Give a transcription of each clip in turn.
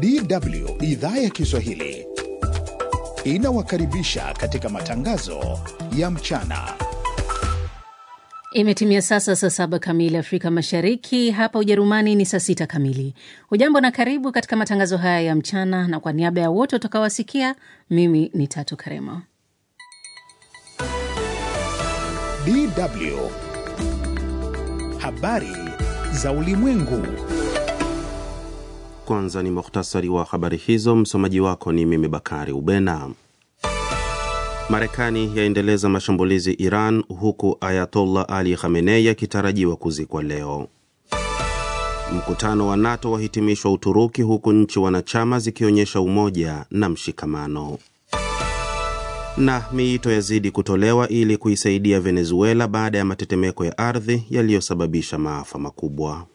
DW idhaa ya Kiswahili inawakaribisha katika matangazo ya mchana. Imetimia sasa saa saba kamili Afrika Mashariki, hapa Ujerumani ni saa sita kamili. Hujambo na karibu katika matangazo haya ya mchana, na kwa niaba ya wote utakaowasikia, mimi ni Tatu Karema. DW habari za ulimwengu. Kwanza ni muhtasari wa habari hizo. Msomaji wako ni mimi Bakari Ubena. Marekani yaendeleza mashambulizi Iran, huku Ayatollah Ali Khamenei akitarajiwa kuzikwa leo. Mkutano wa NATO wahitimishwa Uturuki, huku nchi wanachama zikionyesha umoja na mshikamano. Na miito yazidi kutolewa ili kuisaidia Venezuela baada ya matetemeko ya ardhi yaliyosababisha maafa makubwa.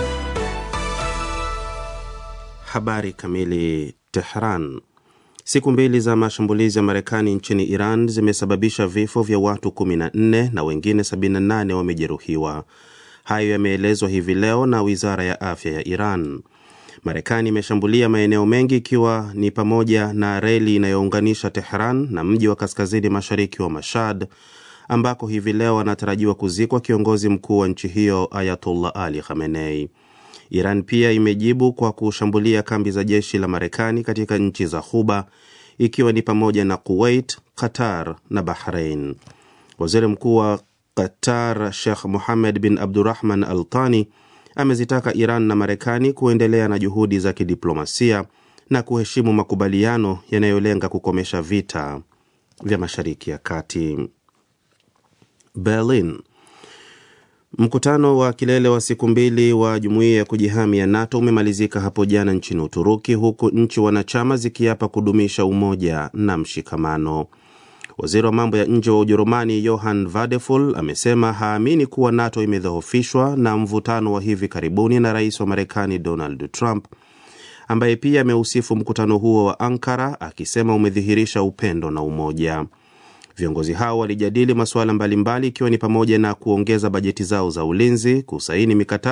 Habari kamili. Tehran. Siku mbili za mashambulizi ya Marekani nchini Iran zimesababisha vifo vya watu 14 na wengine 78 wamejeruhiwa. Hayo yameelezwa hivi leo na wizara ya afya ya Iran. Marekani imeshambulia maeneo mengi ikiwa ni pamoja na reli inayounganisha Tehran na mji wa kaskazini mashariki wa Mashhad ambako hivi leo anatarajiwa kuzikwa kiongozi mkuu wa nchi hiyo Ayatollah Ali Khamenei. Iran pia imejibu kwa kushambulia kambi za jeshi la Marekani katika nchi za Ghuba ikiwa ni pamoja na Kuwait, Qatar na Bahrain. Waziri Mkuu wa Qatar Sheikh Mohammed bin Abdurrahman Al Thani amezitaka Iran na Marekani kuendelea na juhudi za kidiplomasia na kuheshimu makubaliano yanayolenga kukomesha vita vya Mashariki ya Kati. Berlin. Mkutano wa kilele wa siku mbili wa jumuiya ya kujihami ya NATO umemalizika hapo jana nchini Uturuki, huku nchi wanachama zikiapa kudumisha umoja na mshikamano. Waziri wa mambo ya nje wa Ujerumani Johann Vadeful amesema haamini kuwa NATO imedhoofishwa na mvutano wa hivi karibuni na rais wa Marekani Donald Trump, ambaye pia ameusifu mkutano huo wa Ankara akisema umedhihirisha upendo na umoja. Viongozi hao walijadili masuala mbalimbali ikiwa ni pamoja na kuongeza bajeti zao za ulinzi, kusaini mikataba